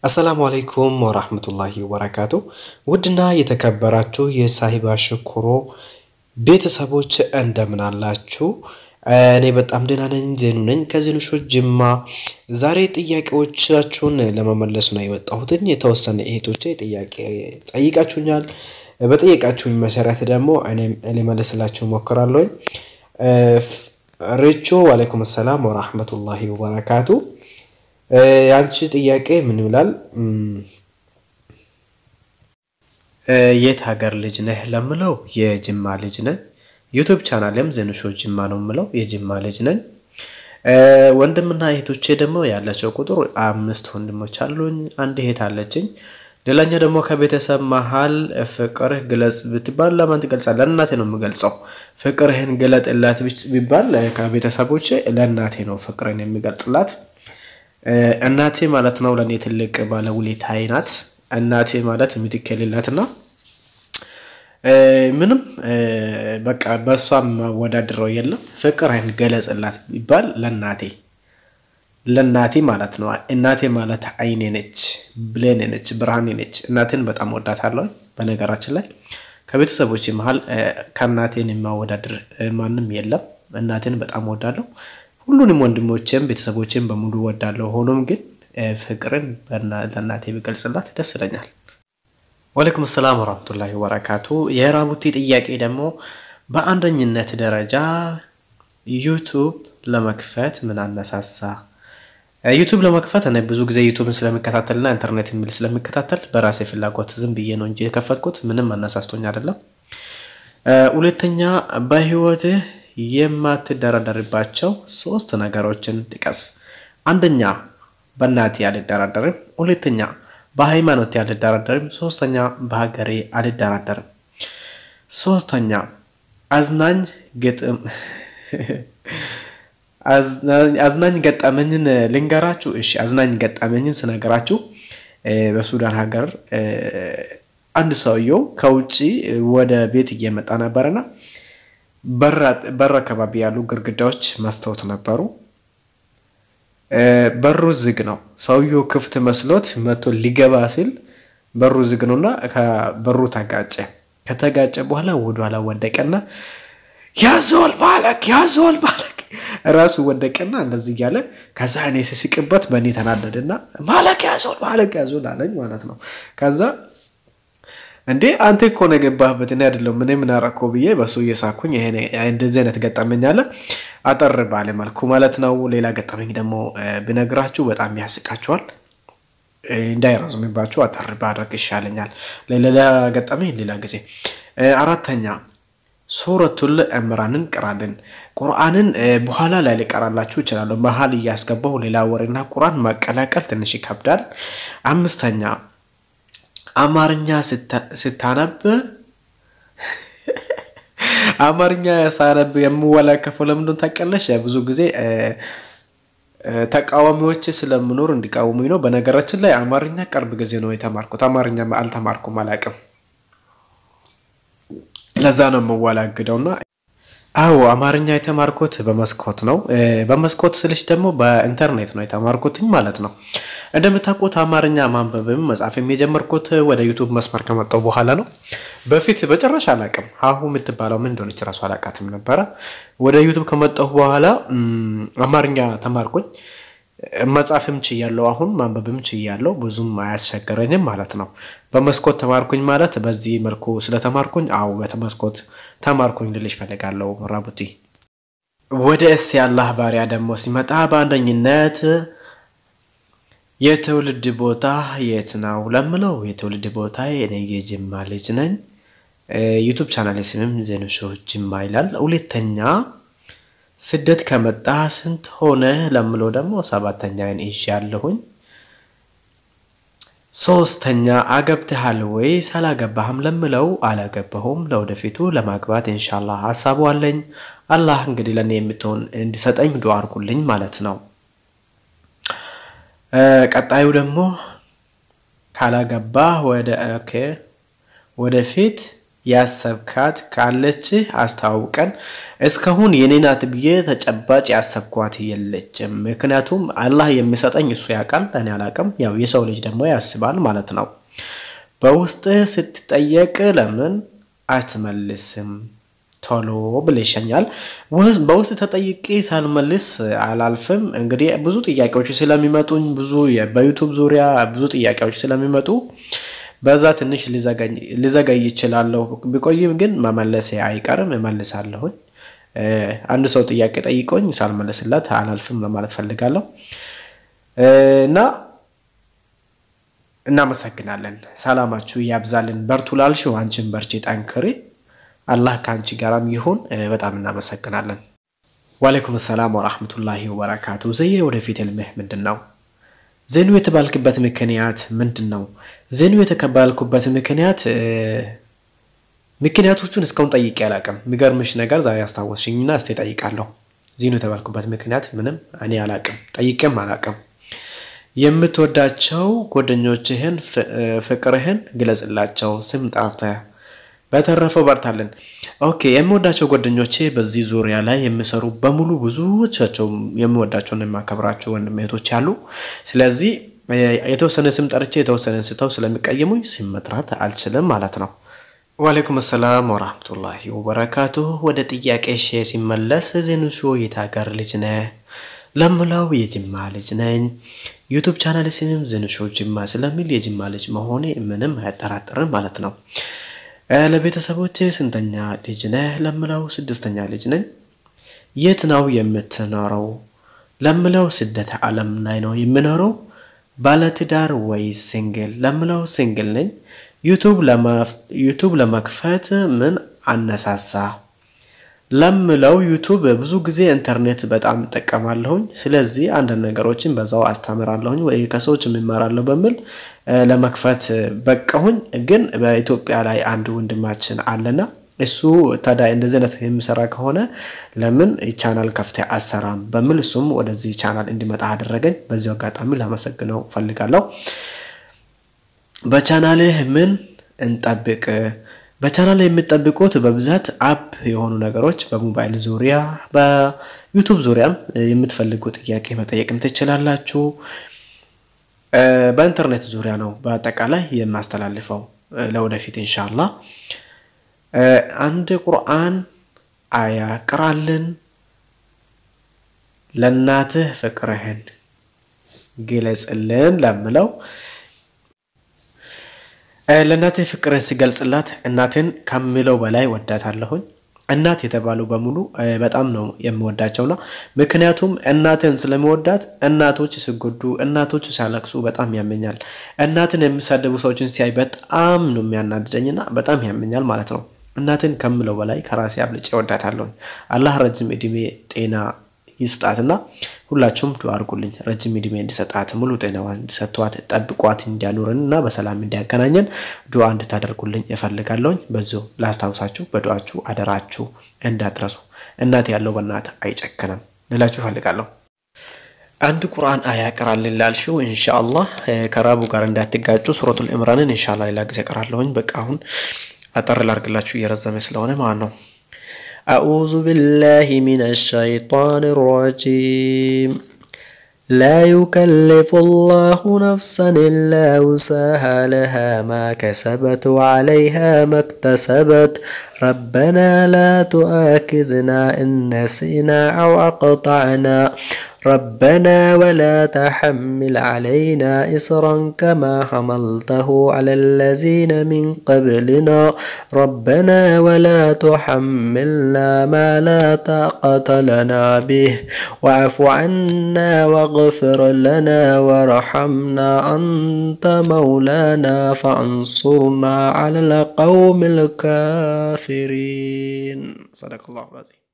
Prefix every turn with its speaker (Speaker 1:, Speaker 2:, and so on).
Speaker 1: አሰላሙ አለይኩም ወራህመቱላሂ ወበረካቱ። ውድና የተከበራችሁ የሳሂባ ሽኩሮ ቤተሰቦች እንደምን አላችሁ? እኔ በጣም ደህና ነኝ። ዜኑ ነኝ ከዜኑ ሾው ጅማ። ዛሬ ጥያቄዎቻችሁን ለመመለስ ነው የመጣሁትን። የተወሰነ እህቶቼ ጥያቄ ጠይቃችሁኛል። በጠየቃችሁኝ መሰረት ደግሞ እኔም ሊመልስላችሁ ሞክራለሁኝ። ሬቾ ዋለይኩም ሰላም ወራህመቱላሂ ወበረካቱ። የአንቺ ጥያቄ ምን ይላል? የት ሀገር ልጅ ነህ ለምለው የጅማ ልጅ ነኝ። ዩቱብ ቻናልም ዜኑ ሾው ጅማ ነው የምለው የጅማ ልጅ ነኝ። ወንድምና እህቶቼ ደግሞ ያላቸው ቁጥር አምስት ወንድሞች አሉኝ፣ አንድ እህት አለችኝ። ሌላኛው ደግሞ ከቤተሰብ መሀል ፍቅርህ ግለጽ ብትባል ለማን ትገልጻለህ? ለእናቴ ነው የምገልጸው። ፍቅርህን ግለጥላት ቢባል ከቤተሰቦቼ ለእናቴ ነው ፍቅርን የሚገልጽላት። እናቴ ማለት ነው ለእኔ ትልቅ ባለውለታዬ ናት። እናቴ ማለት ምትክ የሌላትና ምንም በቃ በእሷ ማወዳድረው የለም። ፍቅርህን ገለጽላት ቢባል ለእናቴ ለእናቴ ማለት ነው። እናቴ ማለት አይኔ ነች፣ ብሌኔ ነች፣ ብርሃኔ ነች። እናቴን በጣም ወዳታለሁ። በነገራችን ላይ ከቤተሰቦች መሀል ከእናቴን የማወዳድር ማንም የለም። እናቴን በጣም ወዳለሁ። ሁሉንም ወንድሞቼም ቤተሰቦቼም በሙሉ ወዳለሁ። ሆኖም ግን ፍቅርን ለእናቴ ቢገልጽላት ደስ ይለኛል። ወአለይኩም ሰላም ወራህመቱላሂ ወበረካቱ። የራቡቲ ጥያቄ ደግሞ በአንደኝነት ደረጃ ዩቱብ ለመክፈት ምን አነሳሳ? ዩቱብ ለመክፈት እኔ ብዙ ጊዜ ዩቱብን ስለሚከታተልና ኢንተርኔት የሚል ስለሚከታተል በራሴ ፍላጎት ዝም ብዬ ነው እንጂ የከፈትኩት ምንም አነሳስቶኝ አይደለም። ሁለተኛ በህይወትህ የማትደራደርባቸው ሶስት ነገሮችን ጥቀስ። አንደኛ በእናቴ አልደራደርም፣ ሁለተኛ በሃይማኖቴ አልደራደርም፣ ሶስተኛ በሀገሬ አልደራደርም። ሶስተኛ አዝናኝ ግጥም አዝናኝ ገጠመኝን ልንገራችሁ። እሺ አዝናኝ ገጠመኝን ስነገራችሁ በሱዳን ሀገር አንድ ሰውየው ከውጭ ወደ ቤት እየመጣ ነበርና በር አካባቢ ያሉ ግድግዳዎች መስታወት ነበሩ። በሩ ዝግ ነው። ሰውየው ክፍት መስሎት መቶ ሊገባ ሲል በሩ ዝግ ነውና በሩ ተጋጨ። ከተጋጨ በኋላ ወደኋላ ወደቀና ያዞል ማለክ ያዞል ማለክ ራሱ ወደቀና እንደዚህ እያለ ከዛ እኔ ስስቅበት በእኔ ተናደድና ማለክ ያዞል ማለክ ያዞል አለኝ ማለት ነው። ከዛ እንዴ አንተ እኮ ነው የገባህበት እኔ አይደለሁም እኔ ምን አደረኩ ብዬ በሱ እየሳኩኝ ይሄ እንደዚህ አይነት ገጠመኝ አለ አጠር ባለ መልኩ ማለት ነው። ሌላ ገጠመኝ ደግሞ ብነግራችሁ በጣም ያስቃችኋል። እንዳይረዝምባችሁ አጠር ባድረግ ይሻለኛል። ሌላ ገጠመኝ ሌላ ጊዜ። አራተኛ ሱረቱል ዕምራንን ቅራልን። ቁርአንን በኋላ ላይ ሊቀራላችሁ ይችላለሁ። መሀል እያስገባሁ ሌላ ወሬና ቁርአን ማቀላቀል ትንሽ ይከብዳል። አምስተኛ አማርኛ ስታነብ አማርኛ ሳነብ የምወላከፈው ለምንድን ታውቂያለሽ? ብዙ ጊዜ ተቃዋሚዎች ስለምኖር እንዲቃወሙኝ ነው። በነገራችን ላይ አማርኛ ቅርብ ጊዜ ነው የተማርኩት። አማርኛ አልተማርኩም፣ አላውቅም። ለዛ ነው የምወላግደውና አዎ አማርኛ የተማርኩት በመስኮት ነው። በመስኮት ስልሽ ደግሞ በኢንተርኔት ነው የተማርኩትኝ ማለት ነው። እንደምታውቁት አማርኛ ማንበብም መጻፍም የጀመርኩት ወደ ዩቱብ መስመር ከመጣሁ በኋላ ነው። በፊት በጭራሽ አላውቅም። ሀሁ የምትባለው ምን እንደሆነች ራሱ አላውቃትም ነበረ። ወደ ዩቱብ ከመጣሁ በኋላ አማርኛ ተማርኩኝ። መጻፍም ችያለሁ። አሁን ማንበብም ችያለሁ። ብዙም አያስቸገረኝም ማለት ነው። በመስኮት ተማርኩኝ ማለት በዚህ መልኩ ስለተማርኩኝ፣ አዎ በመስኮት ተማርኩኝ ልልሽ ፈልጋለሁ። ራቡቲ ወደ እስ የአላህ ባሪያ ደግሞ ሲመጣ በአንደኝነት የትውልድ ቦታ የት ነው ለምለው፣ የትውልድ ቦታ እኔ የጅማ ልጅ ነኝ። ዩቱብ ቻናል ስምም ዜኑ ሾው ጅማ ይላል። ሁለተኛ ስደት ከመጣ ስንት ሆነ ለምለው ደግሞ ሰባተኛን ይዣለሁኝ። ሶስተኛ አገብተሃል ወይስ አላገባህም ለምለው አላገባሁም። ለወደፊቱ ለማግባት ኢንሻላህ ሀሳቡ አለኝ። አላህ እንግዲህ ለእኔ የምትሆን እንዲሰጠኝ ዱዓ አድርጉልኝ ማለት ነው። ቀጣዩ ደግሞ ካላገባህ ወደ ኦኬ ወደፊት ያሰብካት ካለች አስተዋውቀን። እስካሁን የኔ ናት ብዬ ተጨባጭ ያሰብኳት የለችም። ምክንያቱም አላህ የሚሰጠኝ እሱ ያውቃል፣ እኔ አላውቅም። ያው የሰው ልጅ ደግሞ ያስባል ማለት ነው። በውስጥ ስትጠየቅ ለምን አትመልስም ቶሎ ብለሽኛል። በውስጥ ተጠይቄ ሳልመልስ አላልፍም። እንግዲህ ብዙ ጥያቄዎች ስለሚመጡኝ ብዙ በዩቱብ ዙሪያ ብዙ ጥያቄዎች ስለሚመጡ በዛ ትንሽ ሊዘገይ ይችላለሁ። ቢቆይም ግን መመለሴ አይቀርም፣ እመልሳለሁኝ። አንድ ሰው ጥያቄ ጠይቆኝ ሳልመለስላት አላልፍም ለማለት ፈልጋለሁ እና እናመሰግናለን። ሰላማችሁ ያብዛልን። በርቱ ላልሽው አንቺን በርቺ፣ ጠንክሪ። አላህ ከአንቺ ጋራም ይሁን። በጣም እናመሰግናለን። ዋሌይኩም ሰላም ወራህመቱላሂ ወበረካቱ። ዘዬ ወደፊት ህልምህ ምንድን ነው? ዜኑ የተባልክበት ምክንያት ምንድን ነው? ዜኑ የተባልኩበት ምክንያት ምክንያቶቹን እስካሁን ጠይቄ አላውቅም። የሚገርምሽ ነገር ዛሬ አስታወስሽኝና እስቴ ጠይቃለሁ። ዜኑ የተባልኩበት ምክንያት ምንም እኔ አላውቅም፣ ጠይቄም አላውቅም። የምትወዳቸው ጓደኞችህን ፍቅርህን ግለጽላቸው ስም ጠርተህ በተረፈው በርታለን። ኦኬ የምወዳቸው ጓደኞቼ በዚህ ዙሪያ ላይ የሚሰሩ በሙሉ ብዙዎቻቸው የምወዳቸውን የማከብራቸው ወንድም እህቶች አሉ። ስለዚህ የተወሰነ ስም ጠርቼ የተወሰነ ስተው ስለሚቀየሙኝ ስም መጥራት አልችልም ማለት ነው። ዋሌይኩም ሰላም ወራህመቱላሂ ወበረካቱ። ወደ ጥያቄ ሼ ሲመለስ ዜኑሾ የት ሀገር ልጅ ነህ ለምላው የጅማ ልጅ ነኝ። ዩቱብ ቻናል ስምም ዜኑሾ ጅማ ስለሚል የጅማ ልጅ መሆኔ ምንም አያጠራጥርም ማለት ነው። ለቤተሰቦች ስንተኛ ልጅ ነህ ለምለው ስድስተኛ ልጅ ነኝ። የት ነው የምትኖረው ለምለው ስደት ዓለም ላይ ነው የምኖረው። ባለትዳር ወይ ሲንግል ለምለው ሲንግል ነኝ። ዩቱብ ለመክፈት ምን አነሳሳ ለምለው ዩቱብ ብዙ ጊዜ ኢንተርኔት በጣም እጠቀማለሁኝ። ስለዚህ አንዳንድ ነገሮችን በዛው አስተምራለሁኝ ወይ ከሰዎች የምማራለሁ በሚል ለመክፈት በቃሁኝ። ግን በኢትዮጵያ ላይ አንድ ወንድማችን አለና እሱ ታዲያ እንደዚህ አይነት የሚሰራ ከሆነ ለምን ቻናል ከፍተ አሰራም በሚል እሱም ወደዚህ ቻናል እንዲመጣ አደረገኝ። በዚሁ አጋጣሚ ላመሰግነው ፈልጋለሁ። በቻናልህ ምን እንጠብቅ? በቻናል የሚጠብቁት በብዛት አፕ የሆኑ ነገሮች በሞባይል ዙሪያ በዩቱብ ዙሪያም የምትፈልጉ ጥያቄ መጠየቅም ትችላላችሁ። በኢንተርኔት ዙሪያ ነው በአጠቃላይ የማስተላልፈው ለወደፊት ኢንሻላ። አንድ ቁርአን አያ ቅራልን፣ ለእናትህ ፍቅርህን ግለጽልን ለምለው ለእናቴ ፍቅርን ሲገልጽላት እናትን ከምለው በላይ ወዳታለሁኝ። እናት የተባሉ በሙሉ በጣም ነው የምወዳቸውና ምክንያቱም እናትን ስለምወዳት እናቶች ሲጎዱ፣ እናቶች ሲያለቅሱ በጣም ያመኛል። እናትን የሚሳደቡ ሰዎችን ሲያይ በጣም ነው የሚያናድደኝና በጣም ያመኛል ማለት ነው። እናትን ከምለው በላይ ከራሴ አብልጬ ወዳታለሁኝ። አላህ ረጅም እድሜ ጤና ይስጣትና ሁላችሁም ዱዓ አድርጉልኝ። ረጅም እድሜ እንዲሰጣት ሙሉ ጤናዋን እንዲሰጥቷት ጠብቋት እንዲያኖረን እና በሰላም እንዲያገናኘን ዱዓ እንድታደርጉልኝ እፈልጋለሁኝ። በዚሁ ላስታውሳችሁ፣ በዱዓችሁ አደራችሁ እንዳትረሱ። እናት ያለው በእናት አይጨክንም ልላችሁ እፈልጋለሁ። አንድ ቁርአን አያ ቅራልን ላልሽው ኢንሻአላህ ከራቡ ጋር እንዳትጋጩ ሱረቱል ኢምራንን ኢንሻአላህ ሌላ ጊዜ ቀራለሁኝ። በቃ አሁን አጠር ላርግላችሁ እየረዘመ ስለሆነ ማለት ነው። أعوذ بالله من الشيطان الرجيم لا يكلف الله نفسا إلا وسعها لها ما كسبت وعليها ما اكتسبت ربنا لا تؤاخذنا إن نسينا أو أقطعنا ربنا ولا تحمل علينا إصرا كما حملته على الذين من قبلنا ربنا ولا تحملنا ما لا طاقة لنا به واعف عنا واغفر لنا وارحمنا أنت مولانا فانصرنا على القوم الكافرين صدق الله العظيم